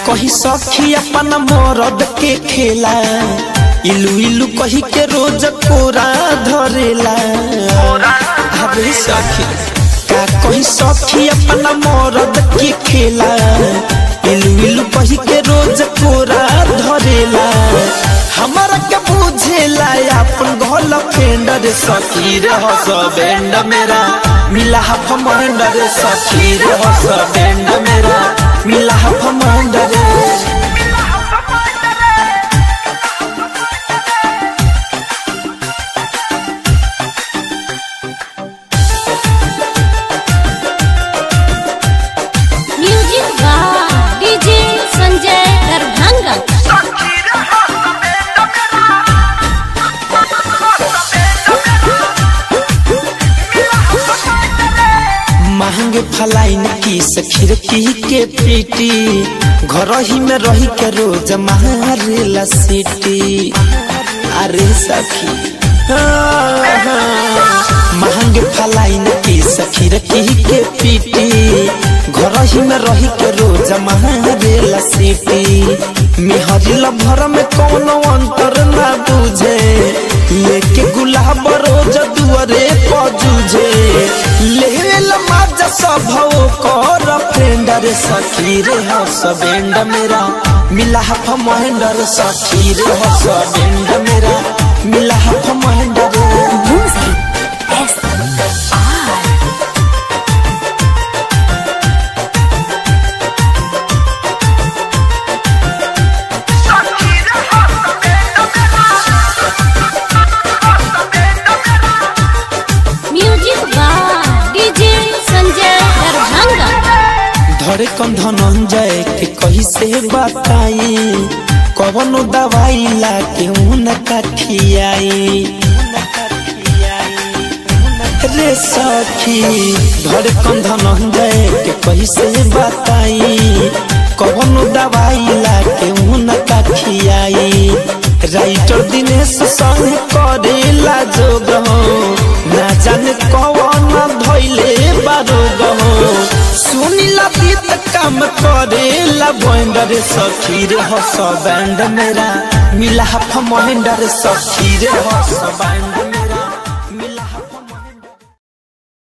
कही सखी अपन मरद के खेला इलू इलू कही के रोज कोरा धरेला अबे सखी का कही सखी अपन मरद के खेला इलू इलू कही के रोज कोरा धरेला हमारा के बुझेला अपन घर फेंडर सखी रे हस बैंड मेरा मिला हफ मंडर सखी रे हस बैंड मेरा मिला हफ मंडर म्यूजिक बा डीजे संजय दरभंगा महंगे फलाइन की खिड़की के पीटी घर ही में रही के रोज मारेला सीटी अरे सखी महंगे फलाइन की खिड़की के पीटी घर ही में रही के रोज मारेला सीटी मेहरिल भर में कोनो अंतर ना बुझे लेके गुलाब रोज दुआरे पजूझे लेवेल माजा सब कर फ्रेंडर सखी रे हस बेंड मेरा मिला हफ महेंडर सखी रे हस बेंड मेरा मिला हफ महेंडर एस आर म्यूजिक बा डीजे संजय दरभंगा धरे कन धनंजय के कही से बताई कवनो दवाई ला के उनका खियाई रे सखी धरे कन धनंजय के कही से बताई कवनो दवाई ला के उनका खियाई राइटर दिनेश संग करेला जोग हो ना जाने कवन धैले बारोग हो सुनीला बीत काम करेला बैंडर सखी रे हस बैंड मेरा मिला हफ महेंडर सखी रे हस बैंड मेरा